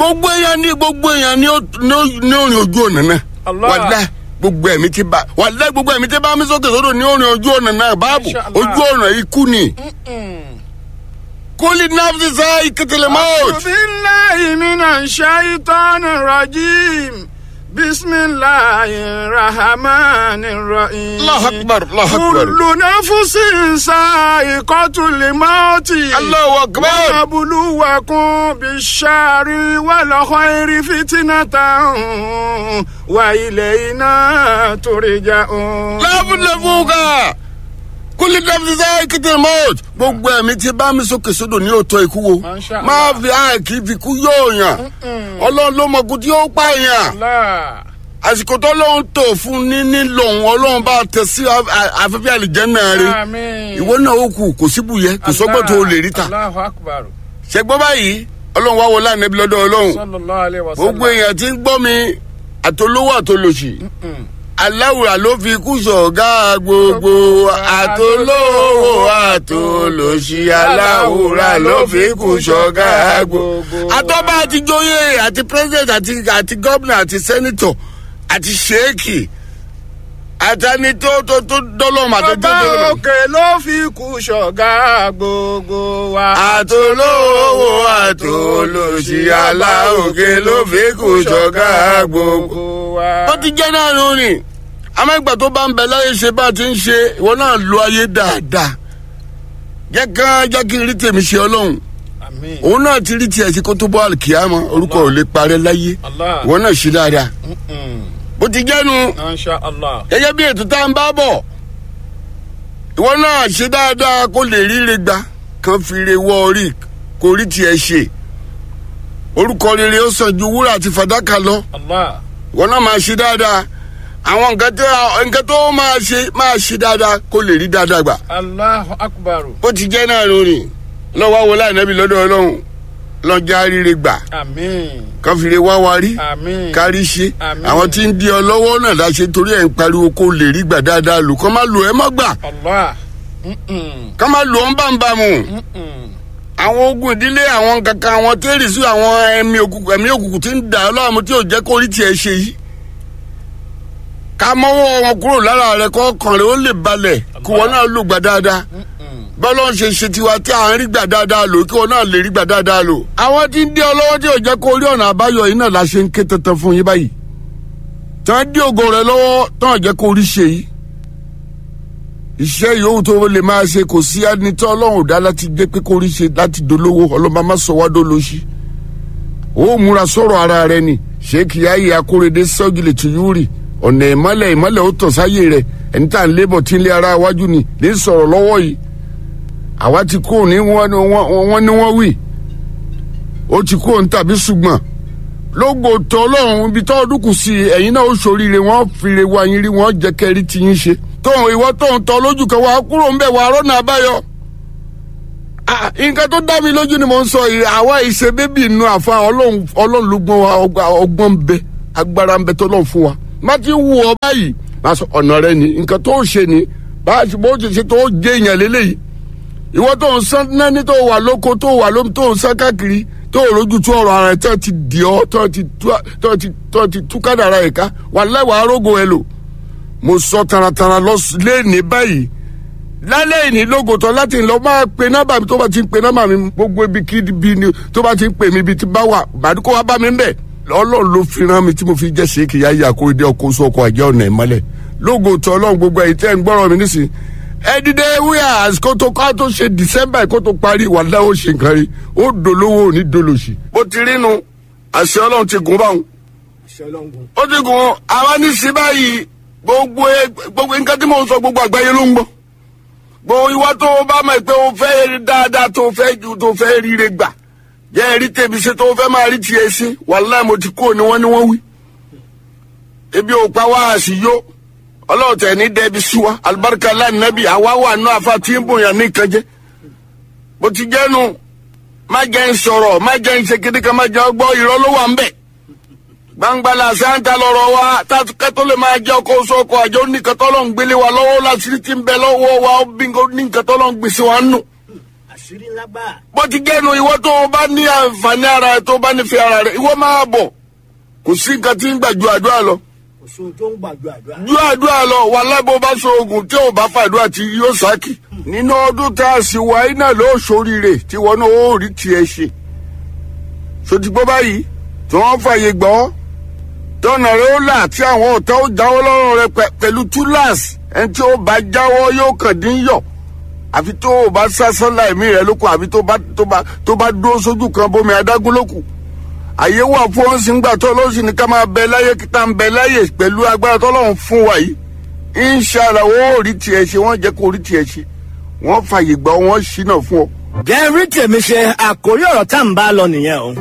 gbogbo èèyàn ní gbogbo èèyàn ní ó- ní ó- ní òrìn ojú ọ̀nà náà Allah. wàlẹ́ gbogbo ẹ̀mí ti bá wàlẹ́ gbogbo ẹ̀mí ti bá mi sókè sódò ní òrìn ojú ọ̀nà náà báàbò Masha Allah. ojú ọ̀nà ikú ni. kólí náfṣì sá ìkẹtẹlẹ mọ́ọ̀t. أعوذ بالله من الشيطان الرجيم بسم الله الرحمن الرحيم الله أكبر، الله أكبر. كل نفس سائقة الموت Allahu akbar. ونبلوكم بالشر والخير فتنة وإلينا ترجعون láfúnlẹ́fúnka kólí náfṣì sá ìkẹtẹlẹ mọ́ọ̀t. gbogbo ẹ̀mí ti bá mi sókè sódò ní òótọ́ ikú wo. Masha Allah. máa fi àìkí fi kú yóò yàn. ọlọ́run ló mọ̀ kú tí ó pààyàn. Allah àsìkò tó lóun tó fún ní nílòun ọlọ́run bá tẹ sí a- afẹ́fẹ́ àlìjẹ́nà rẹ̀ Àmín. ìwọ náà ó kù kò síbùyẹ kò sọ́gbọ́n tó o lè rí ta Allahu akbar. ṣẹgbọ́n báyìí ọlọ́run wá wọlé ànábi lọ́dọ̀ ọlọ́run Sallallahu alaihi wasallam. gbogbo èèyàn tí ń gbọ́ mi àtolówó àtolòṣì aláwùrà ló fi kú sọ̀gá gbogbo àtolówó àtolòṣì aláwùrà ló fi kú sọ̀gá gbogbo. àtọ́ba àti jóyè àti president àti àti gómìnà àti sẹ́nitọ̀ àti ṣéèkì àtàní tó tó tó dọ́lọ́mù àti tó Ọba dọ́lọ́mù. òkè ló fi kú ṣọ̀gá gbogbo wa. àtolówó àtolòṣì aláòkè ló fi kú sọ̀gá gbogbo. wa. ó ti jẹ́ náà ló rìn amẹ́gbà tó bá ń bẹ láyé ṣe bá ti ń ṣe ìwọ náà lo ayé dáadáa jẹ́ kán jẹ́ kí n rí tèmi ṣe ọlọ́run Àmín. òun náà ti rí tiẹ̀ sí kó tó bọ́ àlùkìyàmọ́ orúkọ ò lè parẹ́ láyé Allah. ìwọ náà ṣe dáadáa Mm-mm. bó ti jẹ́nu Masha Allah. gẹ́gẹ́ bí ètò tá à ń bá bọ̀ ìwọ náà ṣe dáadáa kó lè ríre gbà kán fi re wọ orí kó rí tiẹ̀ ṣe orúkọ rere ó sàn ju wúrà àti fàdákà lọ Allah. wọn náà máa ṣe dáadáa àwọn nǹkan tó nǹkan tó máa ṣe máa ṣe dáadáa kó lè rí dáadáa gbà Allahu akbar. bó ti jẹ́ náà lórí lọ́wọ́ wo láìnẹ́bí lọ́dọ̀ ọlọ́run lọ́jà ríre gbà Àmín. kán fi lè wá wa rí Àmín. kárí ṣe Àmín. àwọn tí ń di ọ lọ́wọ́ náà láṣẹ torí ẹ̀ ń pariwo kó lè rí gbà dáadáa lò kán má lò ẹ́ mọ́ gbà Allah. Mm-mm. kán má lò ọ́ ń bámbámu Mm-mm. àwọn ogun ìdílé àwọn kankan àwọn tẹ́rì sí àwọn ẹ̀mí òkùnkùn ẹ̀mí òkùnkùn tí ń dà ọ́ láàmú tí ò jẹ́ kó rí tiẹ̀ ṣe yìí ká mọ́wọ́ wọn kúrò lára rẹ̀ kọ́ kàn rẹ̀ ó lè balẹ̀ kí wọn náà lò gbà dáadáa Mm-mm. bọ́lá ń ṣe ṣe tiwa tí à ń rí gbà dáadáa lò kí wọn náà lè rí gbà dáadáa lò. àwọn tí ń dé ọ lọ́wọ́ tí ò jẹ́ kó rí ọ̀nà àbáyọ yìí náà la ṣe ń ké tantan fún yín báyìí. tí wọ́n dé ògo rẹ̀ lọ́wọ́ tí wọ́n jẹ́ kó rí ṣe yìí. iṣẹ́ yòówù tó lè máa ṣe kò sí ẹni tí ọlọ́run ò dá láti jẹ́ pé kó rí ṣe láti dolówó ọlọ́mọ má sọ wá dolóṣì. ó múra sọ̀rọ̀ ara rẹ ni ṣéèkì ayé akóredé sọ́gìlì tìyúrì ọ̀nà ìmọ́lẹ̀ ìmọ́lẹ̀ ó tàn sáyé rẹ̀ ẹni tá à ń lébọ̀ tí ń lé ara wájú ni lè sọ̀rọ̀ lọ́wọ́ yìí àwa ti kó ní wọ́n ní wọ́n wọ́n ní wọ́n wí ó ti kó ní tàbí ṣùgbọ́n lógo tó ọlọ́run ibi tó ọdún kù sí ẹ̀yin náà ó ṣoríire wọ́n fìrè wá yín rí wọ́n jẹ́ kẹ́rí tí yín ṣe tóun ìwọ tóun tọ́ lójú kan wàá kúrò ń bẹ̀ wàá rọ́nà àbáyọ. Ah, nǹkan tó dá mi lójú ni mo ń sọ yìí àwa ìṣe bébì inú àfa ọlọ́run ọlọ́run ló gbọ́n wa ọgbà- ọgbọ́n ń bẹ agbára ń bẹ tó lọ́n fún wa má ti wù ọ báyìí má sọ ọ̀nà rẹ ni nǹkan tó ṣe ni bá a ti bó ti ṣe tó jẹ́ èèyàn lélẹ́yìí ìwọ tó ń san nání tó wà lóko tó wà lómi tó ń san káàkiri tó rojú tó ọ̀rọ̀ ara ẹ̀ tó ti dì ọ́ tó ti tú tó ti tó ti tú kádàrá ẹ̀ ká wà lẹ́wàá arógo ẹ lò mo sọ taratara lọ lẹ́ẹ̀ni báyìí lálẹ́ ìní lógotọ́ láti lọ máa pe nọ́mbà mi tó bá ti ń pe nọ́mbà mi gbogbo ibi kí ibi ni tó bá ti ń pè mí ibi tí bá wà bàdúkọ wá bá mi ń bẹ̀ ọlọ́run ló fi rán mi tí mo fi jẹ́ ṣéèkì yá yà kó dé ọkọ̀ oṣù ọkọ̀ àjẹ́ ọ̀nà ìmọ́lẹ̀ lógotọ́ ọlọ́run gbogbo ẹ̀yìn tẹ́ ń gbọ́rọ̀ mi nísìnyí ẹ dìde wíyà àsìkò tó ká tó ṣe december kó tó parí wà láwọn ṣe nǹkan rí ó dolówó òní dolòṣì. bó ti rí nu àṣẹ ọlọ́run ti gùn báwọn ó ti gùn àwa ní sí báyìí gbogbo ẹ- gbogbo nǹkan tí mò ń sọ gbogbo àgbáyé ló ń gbọ́ gbogbo ìwà tó o bá mọ̀ pé o fẹ́ rí dáadáa tó o fẹ́ ju tó o fẹ́ ríire gbà jẹ́ ẹ̀rí tèmi ṣe tó o fẹ́ máa rí tiẹ̀ sí wàláì mo ti kó ni wọ́n ní wọ́n wí. ebi ò pa wá àṣìyó ọlọ́run tẹ̀ ní dẹ́bi sí wa alibarika lánàbì àwa wà nù àfa tí ń bòyàn ní ìkànjẹ́ bó ti jẹ́nu má jẹ́ ń sọ̀rọ̀ má jẹ́ ń ṣe kíní kan má jẹ́ ọgbọ́ ìrọ́ ló wà ń bẹ̀ gbangbala santa lọrọ wa kẹtọ lè máa jẹ ọkọ oṣù ọkọ àjọ oníkẹtọ lọ ń gbélé wa lọ́wọ́ lásìrí tí ń bẹ lọ́wọ́ wa ó bí ní nkẹtọ lọ ń gbèsè wa nù àṣírí ńlá gbà. bó ti jẹ́nu ìwọ tó o bá ní àǹfààní ara rẹ tó o bá nífẹ̀ẹ́ ara rẹ ìwọ máa bọ̀ kò sí nǹkan tí ń gbà ju àdúrà lọ kò sóhun tó ń gbàgbọ́ àdúrà. ju àdúrà lọ wà lábò bá so oògùn tí ò bá fàdúrà tí yóò sákì. nínú ọdún tá a sì wá iná ló ṣoríire tí wọn náà ó rí tiẹ̀ ṣe. sotigbó báyìí tí wọ́n fàyè gbọ́ tọ́nà rẹ ó là tí àwọn ọ̀tá ó jáwọ́ lọ́rùn rẹ pẹ̀- pẹ̀lú túláàsì ẹni tí ó bá jáwọ́ yóò kàn dín yọ̀ àfi tó o bá sásán láìmí rẹ lókun àfi tó bá tó bá tó bá dúró sójú kan bómi adágún lókun àyè wà fún ọ́n sì ń gbà tó lọ́sì ní ká máa bẹ láyé kí tá ń bẹ láyè pẹ̀lú agbára tọ́lọ́run fún wa yìí inṣàlá wọ́n ò rí tiẹ̀ ṣe wọ́n jẹ́ kó rí tiẹ̀ ṣe wọ́n fàyè gbà wọ́n ṣínà fún ọ. jẹ́ rí tèmi ṣe àkórí ọ̀rọ̀ tá à ń bá lọ nìyẹn o.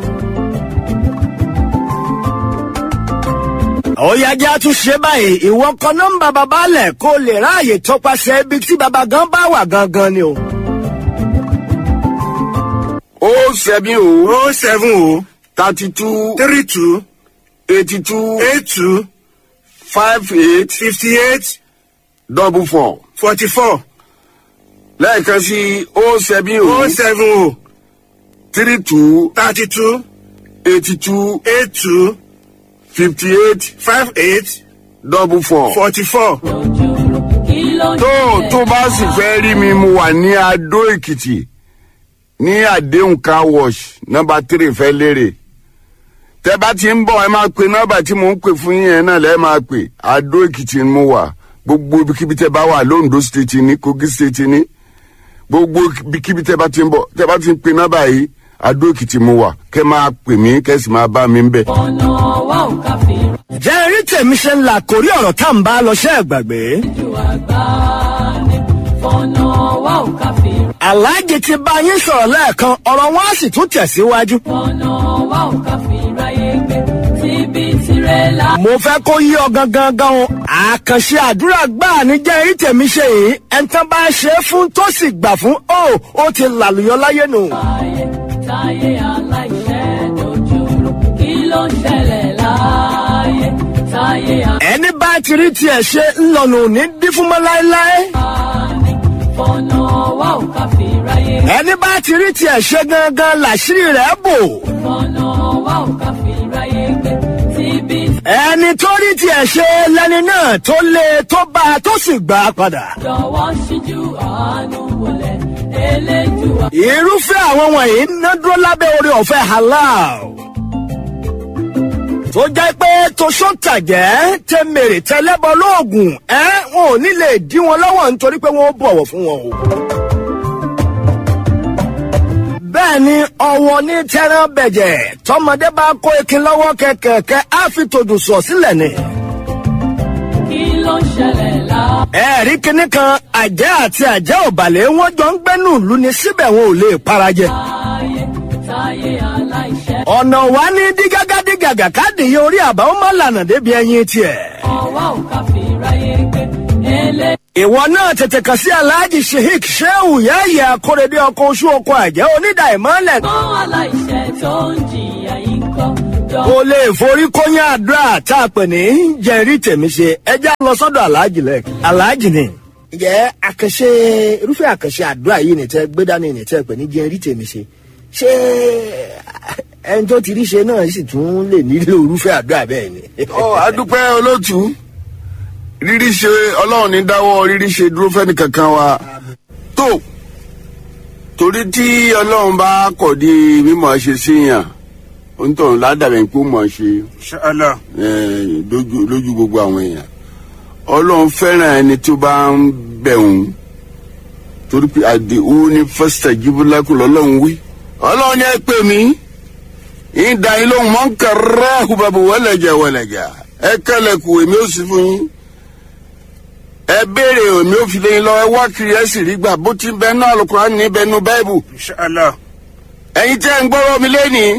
òyàjẹ́ a tún ṣe báyìí ìwọ kan nọ́mbà bàbá lẹ̀ kó lè ráàyè tọpasẹ̀ ibi tí bàbá gan bá wà gangan ni o. ó sẹ́mi o o seven o thirty two three two eighty two eight two five eight fifty eight double four forty four lẹ́ẹ̀kan sí ó sẹ́mi o o seven o three two thirty two eighty two eight two fifty eight five eight double four. forty four. tó tó bá sì fẹ́ rí mi mo wà ní adó èkìtì ní àdéhùn car wash nọmba tírì fẹ́ lérè tẹ bá ti ń bọ̀ ẹ máa pe nọmba tí mò ń pè fún yín yẹn náà lẹ́ẹ̀ máa pè adó èkìtì ni mo wà gbogbo ibikíbi tẹ bá wà londo state ní kogi state ní gbogbo ibikíbi tẹ bá ti ń bọ̀ tẹ bá ti ń pe nọmba yìí adó èkìtì mo wà kẹ máa pè mí kẹ sì máa bá mi ń bẹ̀. ọ̀nà wa ò ká fi jẹ́ rí tèmi ṣe ń la àkórí ọ̀rọ̀ tá à ń bá lọ ṣẹ́ ẹ̀ gbàgbé. ju àgbá ní fọ̀nà wa ò ká fi aláàjì ti bá yín sọ̀rọ̀ lẹ́ẹ̀kan ọ̀rọ̀ wọn á sì tún tẹ̀síwájú. fọ̀nà wa ò ká fi ráyé gbé síbi tirẹ̀là. mo fẹ́ kó yí ọ gangan gan o. àkànṣe àdúrà gbáà ní jẹ́ rí tèmi ṣe yìí ẹni tán bá ṣe é fún tó sì gbà fún ó ó ti làlùyọ láyé nù. ayé táyé aláìṣẹ́ dojúrú kí ló ń ṣẹlẹ̀ láàyè táyé ẹni bá ti rí tiẹ̀ ṣe ńlọnà òní dín fún mọ́ láéláé. àní fọ̀nà wa ò ká fi ráyé ẹni bá ti rí tiẹ̀ ṣe gangan làṣírí rẹ̀ bò. fọ̀nà wa ò ká fi ráyé gbé síbi ẹni tó rí tiẹ̀ ṣe lẹni náà tó lé tó bá a tó sì gbà á padà. jọ̀wọ́ ṣíjú àánú wọlé eléjùwà. irúfẹ́ àwọn wọ̀nyí ná dúró lábẹ́ orí ọ̀fẹ́ halal. tó jẹ́ pé toṣó-tàjẹ́ tẹ mèrè tẹlẹ́bọ lóògùn ẹ́ wọn ò ní lè dí wọn lọ́wọ́ nítorí pé wọ́n bọ̀wọ̀ fún wọn o. bẹ́ẹ̀ ni ọ̀wọ́ ní tẹ́rán bẹ̀jẹ̀ tọmọdé bá kó ekin lọ́wọ́ kẹ̀kẹ́ á fi tòdù sọ̀ sílẹ̀ ni. kí ló ń ṣẹlẹ̀ láàyè. ẹ̀rí kinní kan àjẹ́ àti àjẹ́ òbàlẹ̀ wọn jọ ń gbẹ́nú ìlú ni síbẹ̀ wọn ò lè parajẹ. táyé táyé aláìṣẹ́. ọ̀nà wa ní dígágá dígàgà káàdìyẹ orí àbá ó má lànà débi ẹyin tiẹ̀. ọwọ́ ò ká fi ráyé gbé elé. ìwọ náà tètè kàn sí alhaji sheik sheu yẹ́yẹ́ akórèdé ọkọ̀ oṣù ọkọ̀ àjẹ́ onídà ìmọ̀lẹ̀. gbọ́n aláìṣẹ́ tó ń jìyà yìí ń kọ́. jọ kò lè forí kóyán àdúrà tá a pè ní jẹ̀rí tèmi ṣe ẹjẹ́ lọ sọ́dọ̀ alhaji lẹ̀. alhaji ni. ǹjẹ́ àkànṣe irúfẹ́ àkànṣe àdúrà yìí ní tẹ́ gbé dání ní tẹ́ pè ní jẹ̀rí tèmi ṣe ṣé ẹni tó ti rí ṣe náà sì tún lè nílò irúfẹ́ àdúrà bẹ́ẹ̀ ni. ọ adúpẹ́ olóòtú rírí ṣe ọlọ́run ní dáwọ́ rírí ṣe dúró fẹ́ni kankan wa tó torí tí ọlọ́run bá kọ̀ di mímọ̀ ṣe síyàn onítọ̀hún ládàbẹ̀ pé ó mọ̀ ṣe Inshallah. eh, lójú lójú gbogbo àwọn èèyàn ọlọ́run fẹ́ràn ẹni tó bá ń bẹ̀rùn torí pé àdéhùn ní fásitì jíbúlákù lọ́lọ́run wí ọlọ́run ní ẹ pè mí ìdá yín lóhùn mọ́ ń kàrẹ́ àhùbàbò wọ́lẹ̀jà wọ́lẹ̀jà ẹ kẹlẹ̀kù èmi ò sí fún yín ẹ béèrè èmi ò fi lé yín lọ ẹ wá kiri ẹ sì rí gbà bó ti bẹ náà lùkùrán ní bẹnu báìbù Inshallah. ẹ̀yin tẹ́ ń gbọ́rọ̀ mi lẹ́nìí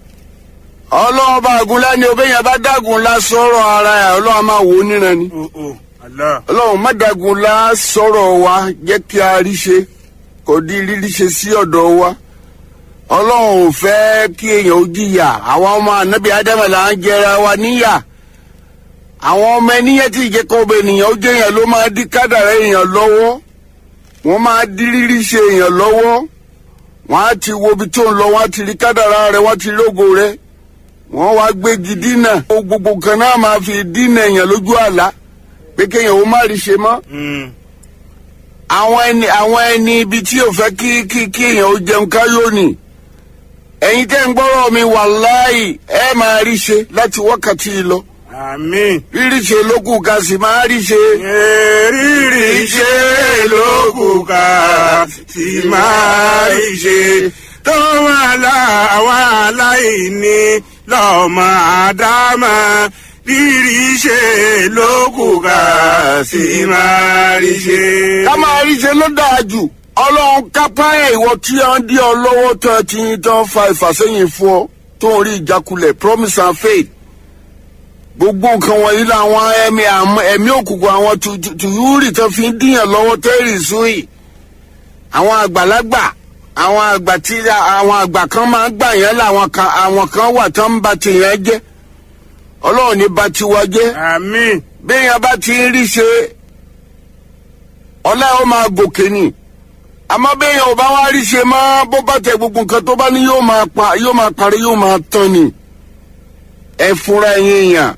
ọlọ́run bá gun lẹ́ni obìnrin bá dágun la sọ̀rọ̀ ara ẹ̀ ọlọ́run máa wò ó níran ni Oh, oh. Allah. ọlọ́run má dágun la sọ̀rọ̀ wa jẹ́ kí a rí ṣe kò di rírí ṣe sí ọ̀dọ̀ wa ọlọ́run ò fẹ́ kí èèyàn ó jìyà àwọn ọmọ ànábì ádámà là ń jẹra wa níyà àwọn ọmọ ẹniyẹn tí ìjẹ́kọ̀ ọba ènìyàn ó jẹ́ èèyàn ló máa dí kádàrá èèyàn lọ́wọ́ wọ́n máa dí rírí ṣe èèyàn lọ́wọ́ wọ́n á ti wo ibi tó ń lọ wọ́n á ti rí kádàrá rẹ wọ́n á ti rí ògo rẹ wọ́n wá gbégi dínà ó gbogbo kan náà máa fi dínà èèyàn lójú àlá pé kéèyàn ó má rí ṣe mọ́ àwọn ẹni àwọn ẹni ibi tí ò fẹ́ kí kí kí èèyàn ó jẹun káyọ̀ ni ẹ̀yin tẹ́ ń gbọ́rọ̀ mi wàláì ẹ máa rí ṣe láti wákàtí yìí lọ àmín. rírí ṣe lókù ká sì máa rí ṣe. rírì ṣe lókù ká sì máa rí ṣe tó wà láwa aláìní lọ́mọ àdámà rírì ṣe lókù ká sì máa rí ṣe. ká máa rí ṣe ló dáa jù ọlọ́run kápá ẹ̀ ìwọ tí wọ́n dí ọ lọ́wọ́ tó ẹ ti yín tán fa ìfàsẹ́yìn fún ọ tó ń rí ìjákulẹ̀ promise and faith gbogbo nǹkan wọ̀nyí làwọn ẹ̀mí àmọ́- ẹ̀mí òkùnkùn àwọn tu- tu- tùyúrì tó fi ń díyàn lọ́wọ́ tẹ́rì sóyè àwọn àgbàlagbà àwọn àgbà tí àwọn àgbà kan máa ń gbà yẹn làwọn kan àwọn kan wà tó ń ba tìyẹn jẹ́ ọlọ́run ní ba tiwa jẹ́ àmín. béèyàn bá ti ń rí ṣe ọlá ó máa gòkè ni àmọ́ béèyàn ò bá wá rí ṣe mọ́ bó bá tẹ gbogbo nǹkan tó bá ní yóò máa pa yóò máa parí yóò máa tán ni ẹ fúnra ẹ̀yin èèyàn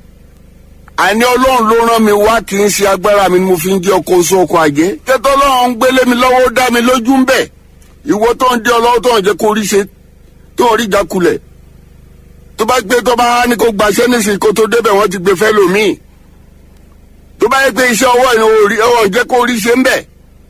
àní ọlọ́run ló rán mi wá kì í ṣe agbára mi ni mo fi ń jẹ́ ọkọ̀ oṣù ọkọ̀ àjẹ́ tẹ́tọ́ ọlọ́run ń gbélé mi lọ́wọ́ ó dá mi lójú ń bẹ̀ ìwọ tó ń dé ọlọ́wọ́ tó ń jẹ́ kó rí ṣe tó ń rí ìjákulẹ̀ tó bá gbé tó bá ní kó gbaṣẹ́ nísìnyí kó tó débẹ̀ wọ́n ti gbé fẹ́ lòmíì tó bá yẹ pé iṣẹ́ ọwọ́ yẹn ò rí ọwọ́ jẹ́ kó rí ṣe ń bẹ̀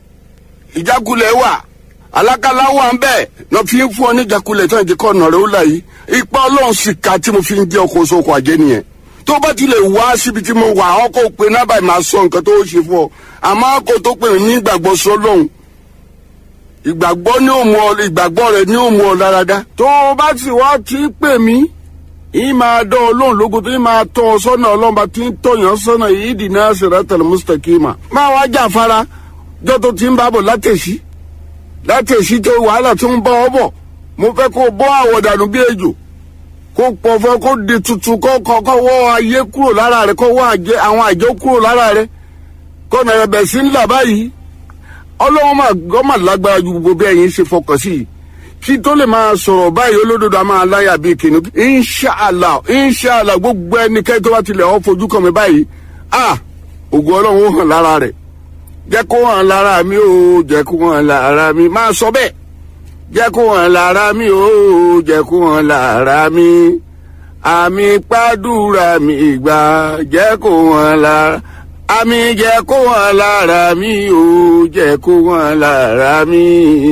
ìjákulẹ̀ wà alákàlà wà ń bẹ̀ náà fi ń fún ọ ní ìjákulẹ̀ tó ń jẹ́ kọ́ ọ̀nà rẹ̀ ó là yìí ipa ọlọ́run sì ka tí mo fi ń jẹ́ ọkọ̀ oṣù ọkọ̀ àjẹ́ nìyẹn tó bá ti lè wá síbi tí mo wà àwọn kò pe náà báyìí máa sọ nǹkan tó ṣe fún ọ àmọ́ kò tó pè mí ní ìgbàgbọ́ sọlọ́hún ìgbàgbọ́ ní òmu ọ ìgbàgbọ́ rẹ ní òmu ọ dáradára. tó o bá sì wá ti pè mí yìí máa dán ọlọ́run lógo tó yìí máa tọ́ ọ sọ́nà ọlọ́run bá ti ń tọ̀yàn sọ́nà yìí dì náà siratal mustaqima. máa wá jàfara jọ́ tó ti ń bá bọ̀ látẹ̀sí látẹ̀sí tó wàhálà tó ń bá ọ bọ̀ mo fẹ́ kó o bọ́ àwọ̀dànù bí ejò kó pọ̀fọ́ kó di tuntun kó kọ́ kó wọ́ ayé kúrò lára rẹ̀ kó wọ́ àjẹ àwọn àjọ kúrò lára rẹ̀ kó nà ẹ̀bẹ̀ sí ńlá báyìí ọlọ́wọ́n máa gbọ́ máa lágbára ju gbogbo bí ẹ̀yin ṣe fọkàn sí i kí tó lè máa sọ̀rọ̀ báyìí olódodo a máa láyà bíi kìnnìún inṣàlá inṣàlá gbogbo ẹnikẹ́ni tó bá tilẹ̀ ọ́ fojú kàn mí báyìí ah ògùn ọlọ́run ó hàn lára rẹ̀ jẹ́ kó hàn lára mi ó jẹ́ kó hàn lára mi máa sọ bẹ́ẹ̀ jẹ́ kó hàn lára mi ó jẹ́ kó hàn lára mi àmì pàdúrà mi ìgbà jẹ́ kó hàn lára àmì jẹ́ kó hàn lára mi ó jẹ́ kó hàn lára mi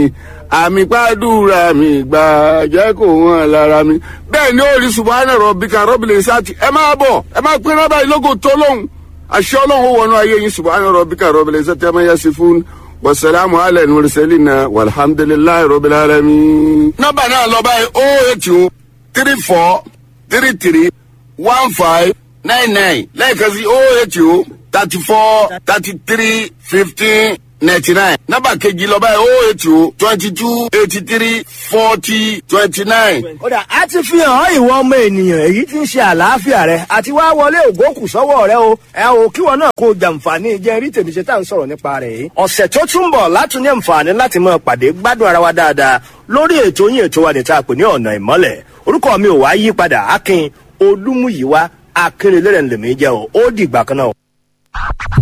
àmì pàdúrà mi ìgbà jẹ́ kó hàn lára mi. bẹ́ẹ̀ ni ó rí subahana rọ̀bìkà rọ́bìlẹ̀ sáàtì ẹ máa bọ̀ ẹ máa pín náà báyìí lógo tó lóhùn àṣẹ ọlọ́run ó wọnú ayé yín subahana rọ̀bìkà rọ́bìlẹ̀ sáàtì ẹ máa yẹ sí fún wasalaamu ala nurselina walhamdulilayi rabbil alamin. nọ́mbà náà lọ báyìí o eight two three four three three one five nine nine lẹ́ẹ̀kan sí o eight two thirty four thirty three fifteen ninety nine. nọ́mbà kejì lọ báyìí o eight two twenty two eighty three forty twenty nine. kódà a ti fi hàn ọ́ ìwọ ọmọ ènìyàn èyí tí ń ṣe àlàáfíà rẹ àti wá wọlé ògókù sọ́wọ́ rẹ o ẹ o kí wọn náà kó o jàǹfààní jẹ́ rí tèmi ṣe tá à ń sọ̀rọ̀ nípa rẹ̀ yìí. ọ̀sẹ̀ tó tún bọ̀ látún ní àǹfààní láti máa pàdé gbádùn ara wa dáadáa lórí ètò yín ètò wa níta pè ní ọ̀nà ìmọ́lẹ̀ orúkọ mi ò wá yí padà akin olúmúyíwá akérèlérè ńlẹ̀mí jẹ́ o ó dìgbà kan náà.